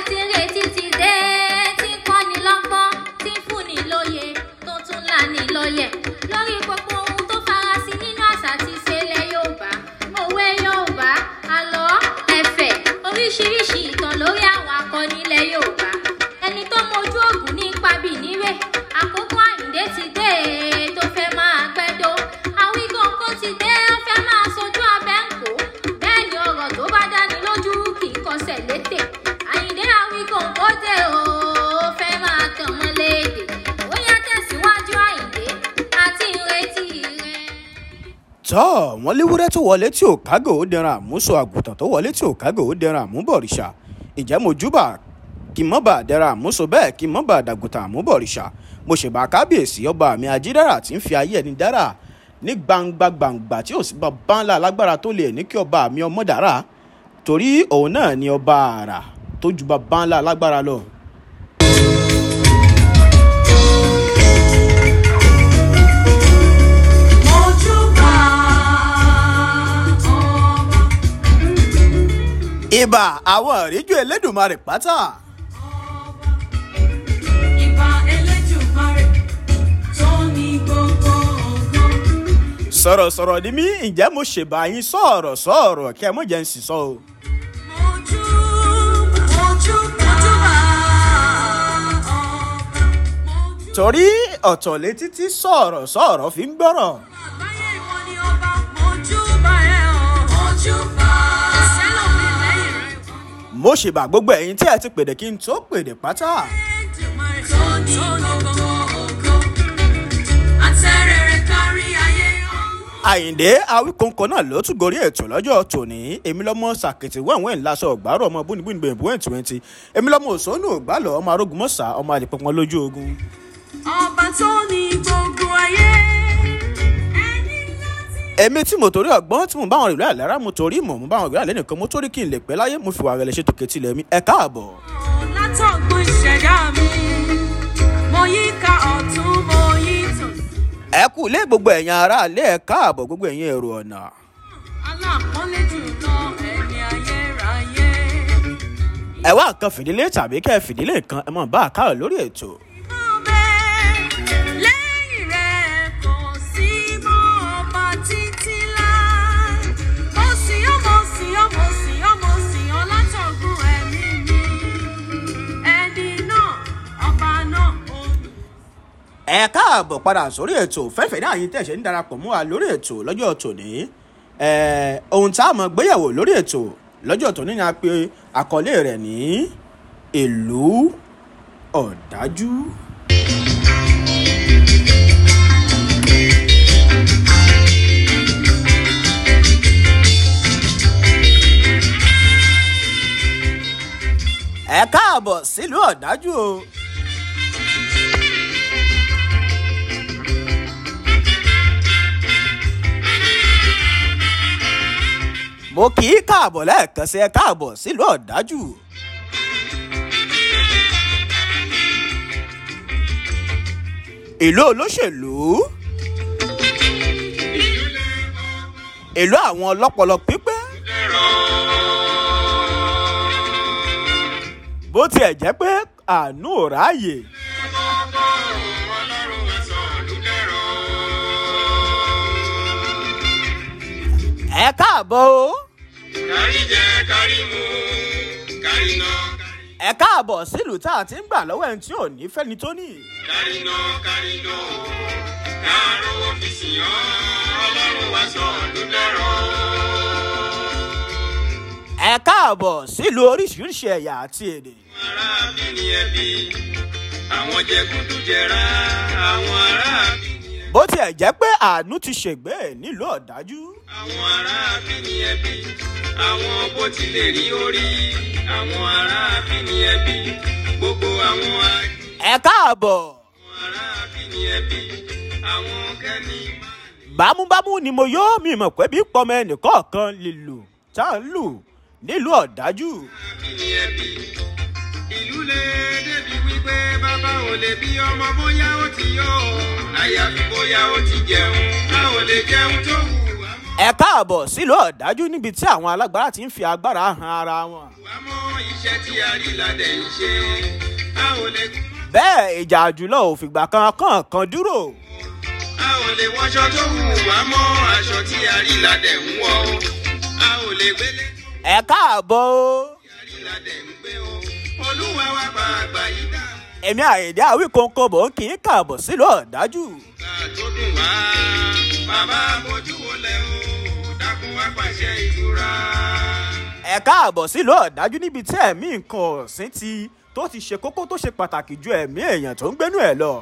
ti retí ti dé tí ń kọ́ni lọ́gbọ́n tí ń fúnni lóye tó tún lani lọ́yẹ̀ lórí gbogbo ohun tó farasin nínú àṣà àti ìṣẹ̀lẹ̀ yorùbá òwe yorùbá àlọ́ ẹ̀fẹ̀ oríṣiríṣi ìtàn lórí àwọn akọni ilẹ̀ yorùbá ẹni tó mojú ògùn ní ipa bì níwè àkókò àyíndé ti dé tó fẹ́ máa gbẹ́dọ́ àwíkọ́ńkọ́ ti dé ó fẹ́ máa sojú abẹ́ ń kó bẹ́ẹ̀ ni ọ̀rọ̀ tó bá dáni lójú kì í kọsẹ̀ létè àyíndé àwíkọ́ńkọ́ dé o ó fẹ́ máa tàn mọ́ léde ó yá tẹ̀síwájú àyíndé àti ìrètí rẹ̀. tọ́ wọn léwúrẹ́ tó wọlé tí ò kágò ó dẹran àmúso àgùntàn tó wọlé tí ò kágò ó dẹran àmúbọ̀rìṣà ìjẹ́ mojúbà kí n mọ́ bá dẹran àmúso bẹ́ẹ̀ kí n mọ́ bá dàgùntàn àmúbọ̀rìṣà mo ṣèbà kábíyèsí ọba mi ajídára tí ń fi ayé ẹni dára ní gbangba gbangba tí ò sí bàbá ńlá alágbára tó lè ní kí ọba mi ọmọ dára torí òun náà ni ọba àrà tó ju bàbá ńlá alágbára lọ. Mojúbà ọba. ibà àwọn ìríjú elédùnmarè pátá. Ìbà Elédùmarè tó ní gbogbo ògo. sọ̀rọ̀sọ̀rọ̀ ni mí ǹjẹ́ mo ṣèbà yín sọ̀rọ̀ sọ̀rọ̀ kẹ́ ẹ mọ̀ jẹ́ ń sì sọ o. Mojúbà Mojúbà ọba. Mojúbà torí ọ̀tọ̀ létí tí sọ̀rọ̀ sọ̀rọ̀ fi ń gbọ́rọ̀. àgbáyé ìwọ ni ọba. Mojúbà ẹ o. Mojúbà. Kò sẹ́lòmíì lẹ́yìn rẹ̀. mo ṣèbà gbogbo ẹ̀yin tí ẹ ti pèdè kí n tó pèdè pátá. Elédùmarè tó ní gbogbo ògo. Àtẹ̀rẹ̀rẹ̀ kárí ayé o. àyìndé awíkóńkó náà ló tún gorí ètò lọ́jọ́ tòní èmi lọ́mọ sàkìtì wẹ̀wẹ̀ ńláṣọ ọ̀gbárọ̀ ọmọ búnibúni bẹ̀rẹ̀ búwẹ̀ twenty èmi lọ́mọ òṣónú ògbálọ̀ ọmọ arógun mọ́sà ọmọ àlèpọ̀pọ̀ lójú ogun. Ọba tó ní gbogbo ayé. Ẹni láti èmi tí mo torí ọgbọ́n tí mo bá wọn ìlú àlára mo torí mọ̀ mo bá wọn ìlú àlẹ́ nìkan mo torí kí n lè pẹ́ láyé mo fi wà rẹ̀ lè ṣètò kẹtìlẹ̀ mi ẹ káàbọ̀. látọ̀gbọ́n ìṣẹ̀dá mi. Mo yí ká ọ̀tún, mo yí tòsí. ẹ kú ilé gbogbo ẹ̀yin ará ilé ẹ káàbọ̀ gbogbo ẹ̀yin èrò ọ̀nà. Aláàpọ́nlé jùlọ ẹni ayérayé. ẹ wá nǹkan fìdílé tàbí kẹ́ ẹ fìdílé nǹkan ẹ mọ̀ bá a káàrọ̀ lórí ètò. Ọbẹ̀ lẹ́yìn rẹ̀ kò sí mọ́ ọba títí láé. Mo sìn ọ́, mo sìn ọ́, mo sìn ọ́, mo sìn ọ́ látọ̀gbọ́n ẹ̀mí mi. Ẹni náà, ọba náà, olù. ẹ káàbọ̀ padà sórí ètò fẹ́fẹ́ náà yín tẹ̀sẹ̀ ń darapọ̀ mọ́ wa lórí ètò lọ́jọ́ tòní ẹ ohun tá a mọ̀ gbéyàwó lórí ètò lọ́jọ́ tòní ni a pe àkọlé rẹ̀ ní ìlú ọ̀dájú. ẹ káàbọ̀ sílùú ọ̀dájú o. mo kì í káàbọ̀ lẹ́ẹ̀kan sí ẹ káàbọ̀ sílùú ọ̀dájú. ìlú olóṣèlú ìlú àwọn ọlọ́pọlọ pípẹ́ bó tiẹ̀ jẹ́ pé àánú ò ráàyè. ẹ káàbọ̀ o. kárí jẹ kárí mu kárí ná ẹ káàbọ̀ sílùú tá a ti ń gbà lọ́wọ́ ẹni tí ò ní fẹ́ni tó ní. kárí ná kárí ná káàró ọ́fíìsì ọ́ ọlọ́run wá sọ ọdún dẹ́rọ. ẹ káàbọ̀ sílùú oríṣiríṣi ẹ̀yà àti èdè. ará bí ni ẹbí àwọn jẹgúdújẹrá àwọn ará bí ni ẹbí bó tiẹ̀ jẹ́ pé àánú ti ṣègbè nílùú ọ̀dájú. àwọn ará bí ni ẹbí àwọn bó tilẹ̀ rí orí àwọn ará bí ni ẹbí gbogbo àwọn àjò ẹ káàbọ̀ àwọn ará bí ni ẹbí àwọn kẹ́ni máa ní. bámúbámú ni mo yóò mi mọ̀ pé bí pọmọ ẹnìkọ̀ọ̀kan lè lù tá à ń lù nílùú ọ̀dájú. ní ẹbí ìlú lè débi wípé bàbá ò lè bí ọmọ bóyá ó ti yọ ọ àyàfi bóyá ó ti jẹun a ò lè jẹun tó wù wá mọ́. ẹ káàbọ̀ sílùú ọ̀dájú níbi tí àwọn alágbára ti ń fi agbára han ara wọn. wá mọ́ iṣẹ́ tí a rí ládẹ̀ ń ṣe a ò lè bẹ́ẹ̀ ìjà àjùlọ ò fìgbà kan kàn kan dúró. a ò lè wọṣọ tó wù wá mọ́ aṣọ tí a rí ládẹ̀ ń wọ̀ o a ò lè gbélé ẹ káàbọ̀ o. tí a rí ládẹ̀ ń gbé o olúwa wa pa àgbà yìí dá èmi àyèdè àwíkóńkó bò ń kì í káàbọ̀ sílùú ọ̀dájú. ká tó dùn wá bàbá bójú wọlé o dákun wá pàṣẹ ìtura. ẹ káàbọ̀ sílùú ọ̀dájú níbi tí ẹ̀mí nǹkan ọ̀sìn ti tó ti ṣe kókó tó ṣe pàtàkì ju ẹ̀mí èèyàn tó ń gbénú ẹ̀ lọ.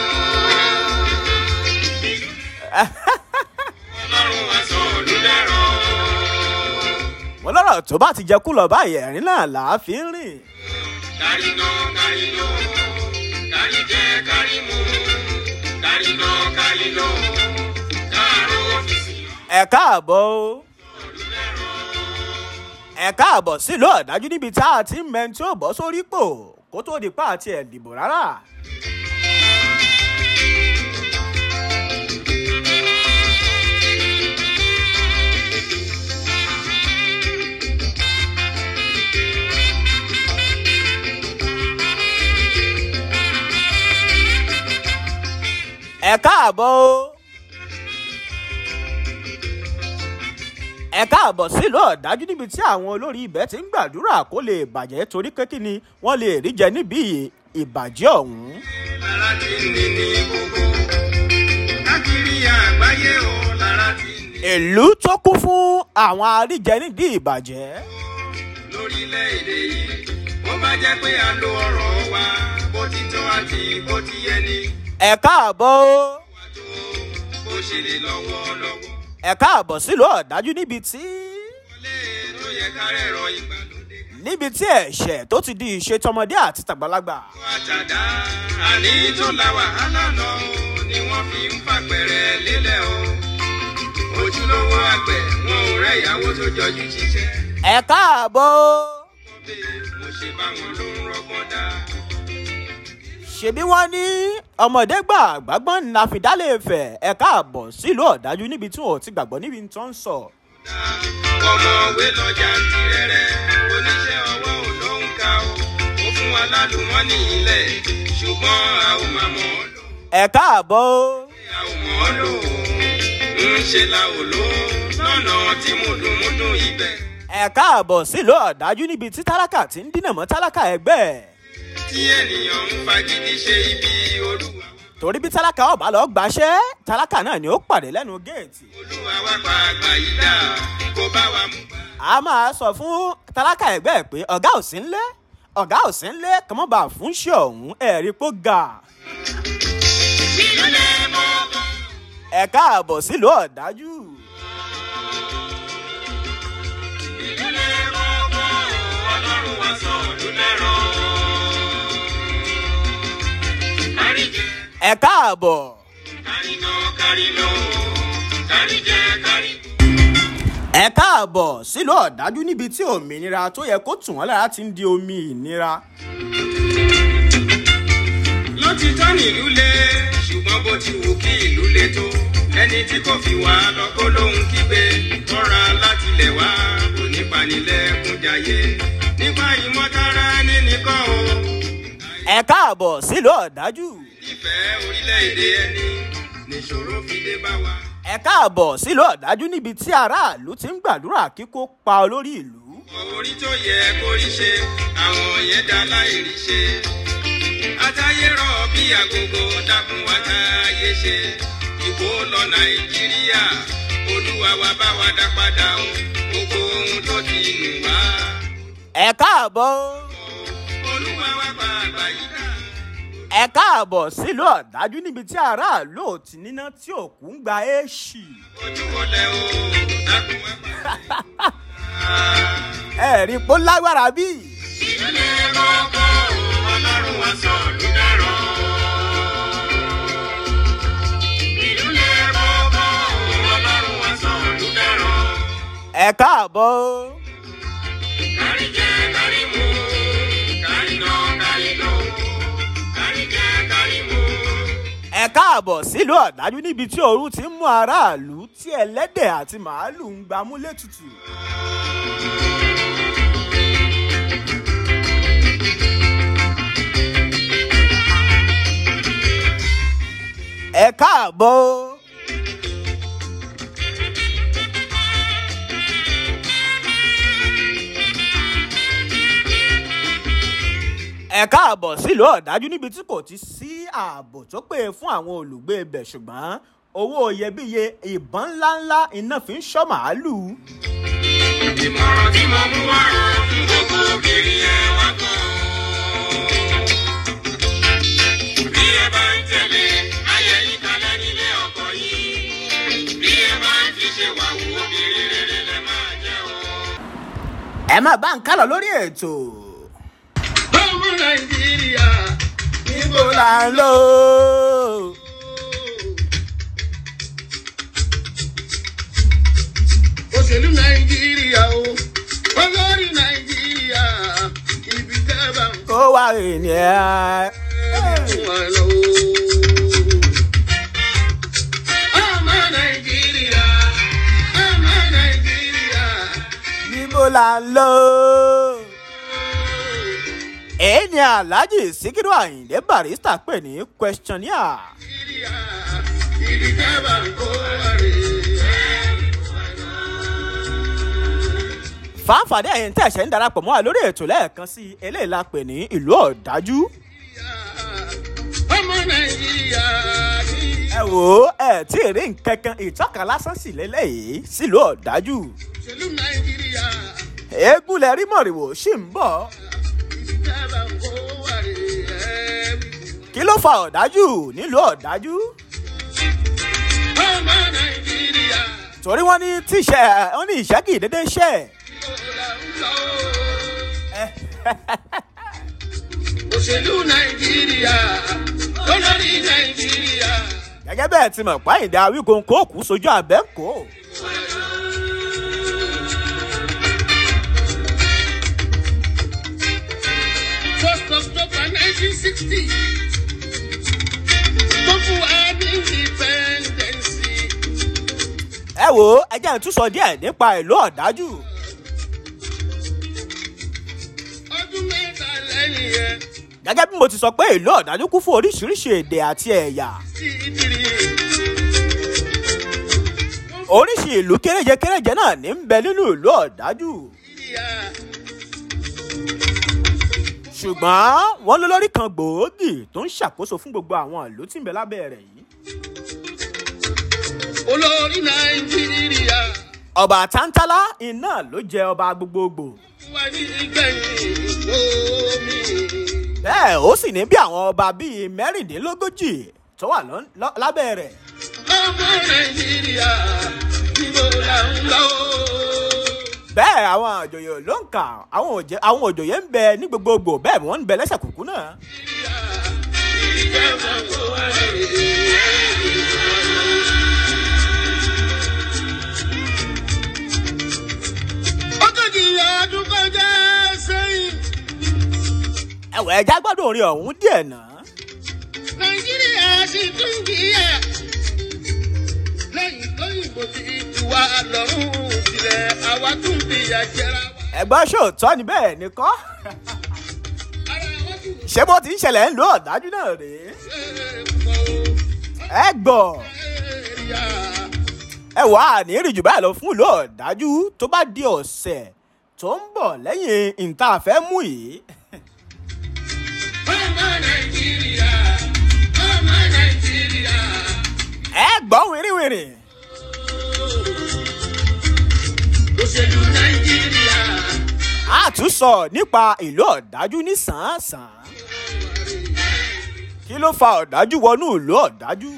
ọlọ́run wa sọ olùdẹ́rọ̀. wọn lọ́rọ̀ tó bá ti jẹ kú lọ báyìí ẹ̀rín náà là á fi ń rìn. kárí ná kárí lò kárí jẹ kárí mu kárí ná kárí lò káàró ọ́fíìsì ẹ káàbọ̀ o. ẹ káàbọ̀ sílùú ọ̀dájú níbi tá a ti ń mẹ́ni tí ó bọ́ sórí pò kó tó di pa àti ẹ̀ dìbò rárá. ẹ káàbọ̀ o. ẹ káàbọ̀ sílùú ọ̀dájú níbi tí àwọn olórí ibẹ̀ ti ń gbàdúrà kó lè bàjẹ́ torí pé kí ni wọ́n lè rí jẹ níbi ìbàjẹ́ ọ̀hún. lára tí ń ní ní gbogbo káàkiri àgbáyé o lára tí ń ní ìlú tó kún fún àwọn àríjẹ nídìí ìbàjẹ́. lórílẹ̀‐èdè yìí ó bá jẹ́ pé a lo ọ̀rọ̀ wa bó ti tọ́ àti bó ti yẹ ni ẹ káàbọ̀ o. wà tó bó ṣe lè lọ́wọ́ lọ́wọ́ ẹ káàbọ̀ sílùú ọ̀dájú níbi tí wọlé tó yẹ ká rẹ̀rọ ìgbàlódé níbi tí ẹ̀ṣẹ̀ tó ti di ìṣe tọmọdé àti tàgbàlagbà. àtàdá àní tó la wàhálà lọ ni wọ́n fi ń fàpẹ̀rẹ̀ lélẹ̀ o ojúlówó àgbẹ̀ wọn ò rẹ́ ìyàwó tó jọjú ṣiṣẹ́ ẹ káàbọ̀ o. wọ́n bè mo ṣe báwọn ló ń rọgbọ́n dá ṣebí wọ́n ní ọmọdé gbà gbàgbọ́n ní àfidálẹ̀ fẹ̀ ẹ káàbọ̀ sílùú ọ̀dájú níbi tí wọn ò ti gbàgbọ́ níbi tó ń sọ. dá ọmọwé lọ́jà ń tirẹ̀rẹ̀ oníṣẹ́ ọwọ́ ò ló ń ka o ó fún wa lálùmọ́nì ilẹ̀ ṣùgbọ́n a ò máa mọ̀ ọ́ lò ẹ káàbọ̀ o. a ò mọ̀ ọ́ lò ń ṣe la ò lò lọ́nà tí mùdùnmùdùn ibẹ̀. ẹ káàbọ̀ sílùú ọ̀dájú níbi tí tálákà ti ń dínà mọ́ tálákà ẹgbẹ́ ẹ̀. tí ènìyàn ń fagídí ṣe ibi olúwa wa torí bí tálákà ọba lọ gbàṣẹ́ tálákà náà ni ó pàdé lẹ́nu géètì. olúwa wa pa àgbà yìí dá kó bá wa mú bá. a máa sọ fún tálákà ẹgbẹ́ ẹ̀ pé ọ̀gá ò sí ńlé ọ̀gá ò sí ńlé kọ́mọ́bà fún ṣe ọ̀hún ẹ̀rí pó ga. ìlú lè mọ bọ́. ẹ káàbọ̀ sílùú ọ̀dájú. ìlú lè mọ bọ́ ọlọ́run wa sọ ọdún lẹ́rọ. kárí jẹ ẹ káàbọ̀. kárí lọ kárí lọ kárí jẹ kárí bọ̀. ẹ káàbọ̀ sílùú ọ̀dájú níbi tí òmìnira tó yẹ kó tù wọ́n lára ti ń di omi ìnira. lótìtọ́ nílùú lé ṣùgbọ́n bó ti wù kí ìlú lé tó ẹni tí kò fi wá lọ́kọ́ lóhun kígbe tọ́ra látilẹ̀ wá kò ní panilẹ́kún jayé nípa ìmọ̀tara ẹni nìkan o. ẹ káàbọ̀ sílùú ọ̀dájú. ìfẹ́ orílẹ̀-èdè ẹni nìṣòro fi dé bá wa. ẹ káàbọ̀ sílùú ọ̀dájú níbi tí aráàlú ti ń gbàdúrà kíkó pa olórí ìlú. orí tó yẹ kó rí ṣe àwọn yẹn dá láìrí ṣe. àtàyè rọ̀ bí àgógó dákun wá táyé ṣe. ìkó lọ nàìjíríà olúwa wa bá wa dá padà o gbogbo ohun tó ti nù wá. ẹ káàbọ̀ olúwa wa pa àgbà yìí dá. ẹ káàbọ̀ sílùú ọ̀dájú níbi tí aráàlú ò ti níná tí òkú ń gba èèṣì. ojú wọlé o dákun wá pa. ẹ rí i pé ó lágbára bí. ìdílé rọ́pò ọlọ́run wa sọ ọdún dárọ̀. ìdílé rọ́pò ọlọ́run wa sọ ọdún dárọ̀. ẹ káàbọ̀ kárí jẹ kárí mu kárí ná kárí lò kárí jẹ kárí mu. ẹ káàbọ̀ sílùú ọ̀dájú níbi tí ooru ti ń mú aráàlú tí ẹlẹ́dẹ̀ àti màálù ń gbámú létùtù. ẹ káàbọ̀ o. ẹ káàbọ̀ sílùú ọ̀dájú níbi tí kò ti sí ààbò tó pé fún àwọn olùgbé ibẹ̀ ṣùgbọ́n owó iyebíye ìbọn ńláńlá iná fi ń ṣọ́ màálù. ìmọ̀ràn tí mo mú wá fún gbogbo obìnrin ẹ wá gbọ́. bí ẹ bá ń tẹ̀lé ayé yín kalẹ̀ nílé ọkọ yìí bí ẹ bá ń fi ṣe wàhù obìnrin rere lẹ máa jẹ́ o. ẹ má bá ń kálọ̀ lórí ètò. ọmọ nàìjíríà níbo níbo là ń lò ó. òṣèlú nàìjíríà o olórí nàìjíríà ibi tẹ́ bá ń kó wá ènìyàn. wọn lọ. ọmọ nàìjíríà ọmọ nàìjíríà. níbo là ń lò ó. èyí ni alhaji sikiru ayinde barista pè ní questionnaire. ibi tẹ́ bá ń kó wá rè é. fàǹfààní ẹ̀yìn tẹ̀sẹ̀ ń darapọ̀ mọ́ wa lórí ètò lẹ́ẹ̀kan sí i eléyìí la pè ní ìlú ọ̀dájú. ọmọ nàìjíríà ní ẹ wò ó ẹ tí ì rí nkankan ìtọ́ka lásán sì lélẹ́yìí sílùú ọ̀dájú. òṣèlú nàìjíríà eégún lẹ rí mọ̀rìwò ṣì ń bọ̀. ibi tẹ́ bá ń kó wá rè é. kí ló fa ọ̀dájú nílùú ọ̀dájú. ọmọ nàìjíríà torí wọ́n ní tíṣẹ́ wọ́n ní ìṣẹ́ kì í dédé ṣẹ́. ló ń lọ. òṣèlú nàìjíríà olórí nàìjíríà. gẹ́gẹ́ bẹ́ẹ̀ ti mọ̀ páyìndé awíkóńkó kù sójú àbẹ́ǹkó. first october nineteen sixty tó fún wa ní independence. ẹ wò ó ẹ jẹ́ n tún sọ díẹ̀ nípa ìlú ọ̀dájú. ọdún mẹ́ta lẹ́yìn yẹn gẹ́gẹ́ bí mo ti sọ pé ìlú ọ̀dájú kún fún oríṣiríṣi èdè àti ẹ̀yà. sí ìdírí. oríṣi ìlú kéréje kéréje náà ní ń bẹ nínú ìlú ọ̀dájú. ìyá ṣùgbọ́n wọ́n ló lórí kan gbòógì tó ń ṣàkóso fún gbogbo àwọn ìlú tí ń bẹ lábẹ́ rẹ̀ yìí. olórí nàìjíríà ọba tántálá iná ló jẹ ọba gbogbogbò. wà ní ìgbẹ̀yìn omi. bẹ́ẹ̀ ó sì ní bí àwọn ọba bíi mẹ́rìndínlógójì tó wà lọ́- lọ́- lábẹ́ rẹ̀. ọmọ nàìjíríà níbo là ń lọ. bẹ́ẹ̀ àwọn àjòyè ló ń kà àwọn òjè- àwọn òjòyè ń bẹ ní gbogbogbò bẹ́ẹ̀ wọ́n ń bẹ lẹ́sẹ̀ kùkú náà. ìjọba kò wá rè é. ọgọ́jì ọdún kọjá sẹ́yìn ẹ̀wọ̀ ẹja gbọ́dọ̀ orin ọ̀hún díẹ̀ náà. nàìjíríà sì tún kíyà lẹ́yìn lóyìnbó ti tù wá lọ́rùn sílẹ̀ àwa tún fìyà jẹra wa. ẹ̀gbọ́n ṣòótọ́ ni bẹ́ẹ̀ ni kọ́. ara wa tún ṣé bó ti ń ṣẹlẹ̀ ń lo ọ̀dájú náà rèé. ṣe é pọ̀ ẹ gbọ́ èrìà. ẹ wà á ní ìrìjù báyìí lọ fún ìlú ọ̀dájú tó bá di ọ̀sẹ̀ tó ń bọ̀ lẹ́yìn ìta àfẹ́ mú yìí. ọmọ nàìjíríà ọmọ nàìjíríà. ẹ gbọ́ wìrìwìrì. òṣèlú nàìjíríà. a tún sọ nípa ìlú ọ̀dájú ní sàn-án-sàn. kí ló fa ọ̀dájú wọnú ìlú ọ̀dájú?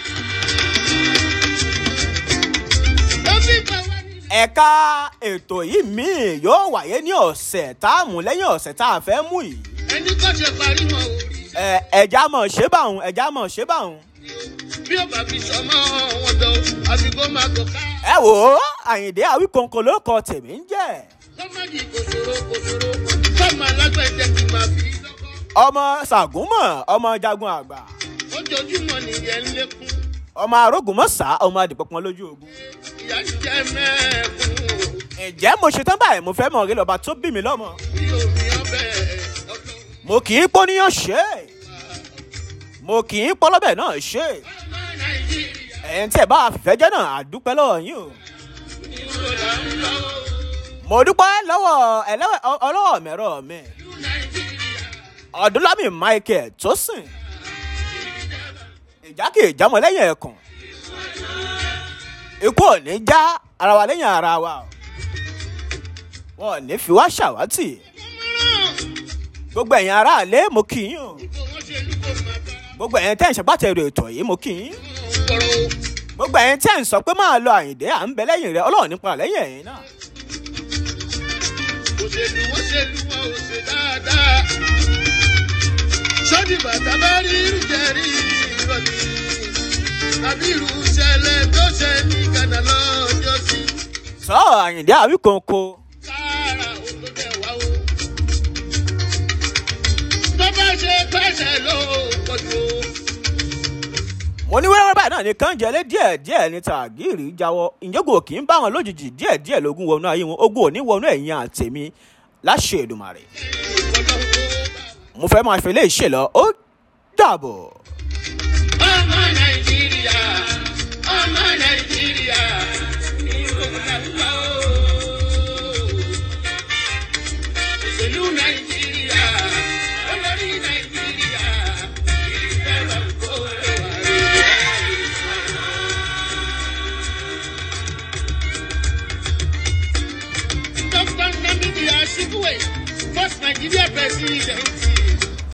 ó fi bá wa ní. ẹ̀ka ètò yìí míì yóò wáyé ní ọ̀sẹ̀ tá a mú lẹ́yìn ọ̀sẹ̀ tá a fẹ́ mú yìí. ẹni kọ́ ṣe parí wọn ò rí. ẹ ẹja mọ̀ ṣé báwọn ẹja mọ̀ ṣé báwọn. bí ó bá fi sọmọ wọn dán àbí kó máa kó ká. ẹ wò ó àyìndé àwíkòǹkò ló kọ tèmi ń jẹ́ sọmọdì kò ṣòro kò ṣòro sọmọ alágbẹ̀dẹ kì máa fi lọ́kọ́. ọmọ ṣàgúnmọ̀ ọmọ jagun àgbà ó ojoojúmọ́ nìyẹn ń lékún ọmọ arógun mọ́sá ọmọ adìpọ̀pọ̀ lójú ogun. ìyá ń jẹ mẹ́ẹ̀kún ǹjẹ́ mo ṣetán báyìí mo fẹ́ mọ̀ rí lọ́ba tó bí mi lọ́mọ. bí omi ọbẹ̀ ọdún mo kì í pọ́níyàn ṣe é mo kì í pọ́lọ́bẹ̀ náà ṣe é ọmọ nàìjíríà ẹ̀yin tí ẹ̀ bá fìfẹ́ jẹ́ náà àdúpẹ́ lọ́wọ́ yín o. ìwò là ń lọ mo dúpẹ́ lọ́wọ́ ẹlẹ́wẹ̀ ọlọ́wọ́ mẹ́rọ mi ìlú nàìjíríà ọ̀dúnlámì michael tó sìn ìjà kì í jámọ́ lẹ́yìn ẹ̀kùn ikú ò ní já ara wa lẹ́yìn ara wa o wọn ò ní fi wá ṣàwátì gbogbo ẹ̀yin aráàlú mo kì í o kó wọ́n ṣe lú kó máa bá gbogbo ẹ̀yin tẹ́ ń ṣàgbàtẹ̀rù ètò yìí mo kì í kọ̀rọ̀ o. gbogbo ẹ̀yin tẹ́ ń sọ pé máa lọ àyìndé à ń bẹ lẹ́yìn rẹ ọlọ́run nípa lẹ́yìn ẹ̀yin náà òṣèlú òṣèlú wọn ò ṣe dáadáa sọ́dí bàtà bá rí ìrùjẹ̀rí ìrọ̀lì tàbí irú ìṣẹ̀lẹ̀ tó ṣe ní ghana lọ́jọ́ sí sọ àyìndé àwíkòǹkò kára olóbẹ̀ wá o. tó bá ṣe pẹ́sẹ̀ ló pọ̀jù o. mo ní wẹ́rẹ́wẹ́rẹ́ báyìí náà ní kánjẹ́lé díẹ̀ díẹ̀ ní tàgíìrì jáwọ́ ìjọ́gò kì í bá wọn lójijì díẹ̀ díẹ̀ lógún wọnú ayé wọn ogún òní wọnú ẹ̀yìn àtẹ̀mí láṣẹ Èdùmàrè mo fẹ́ máa fi lè ṣe lọ ó dàbọ̀. ọmọ nàìjíríà ọmọ nàìjíríà ìròyìn àdúrà o. òṣèlú nàìjíríà.